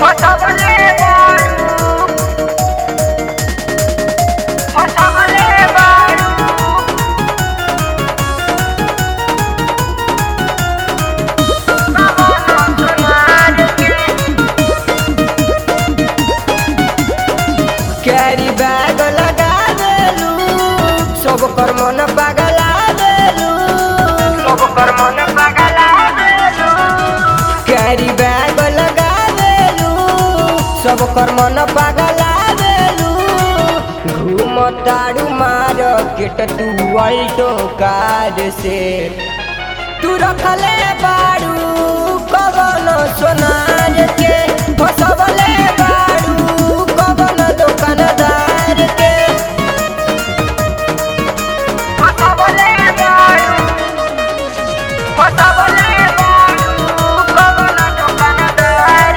फसवले बारू फसवले बारू कैरी बैग लगा देलू सब कर मन पगला देलू सब कर मन पगला देलू कैरी बैग लगा देलू सब कर मन पगला देलू घूम तारू मार केट तू अल्टो कार से तू रखले बारू कवन सोनार के फसवले बारू कवन दुकानदार के फसवले बारू फसवले बारू कवन दुकानदार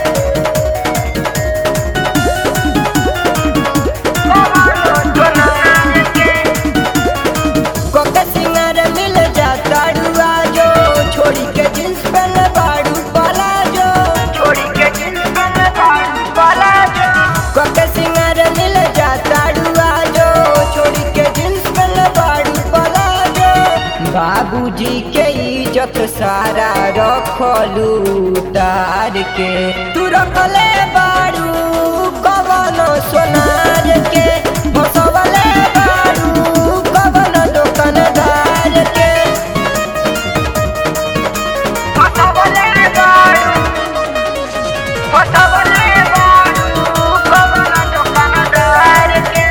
कवन दुकानदार के कोका सिंगार मिल जाता डुआ जो छोड़ी के जींस पहन बाड़ू वाला जो छोड़ी के जींस में बारू वाला जो कोका सिंगार मिल जाता डुआ जो छोड़ी के जींस पहन बाड़ू वाला जो बाबूजी के इज्जत सारा रखलू तार के तू रखले बाड़ू कवन सोनार के फसवले बाड़ू कवन दुकानदार के फसवले बारू फसवले बारू कवन दुकानदार के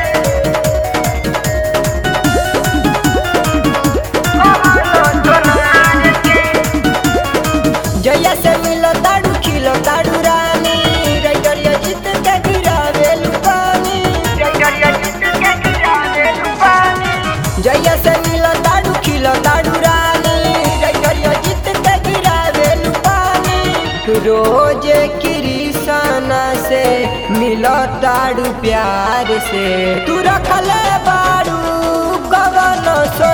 कवन दुकानदार के जया से मिलो ताड़ू खिलो ताड़ू रानी रैडरिया जीत के गिरावे लुपानी जगरिया जित के गिरावे लुपानी जया से मिलो ताड़ू खिलो ताड़ू रानी रैडरिया जीत के गिरावे लुपानी रोज कृष्णा से मिलो ताड़ू प्यार से तू रखले बाड़ू कवन सो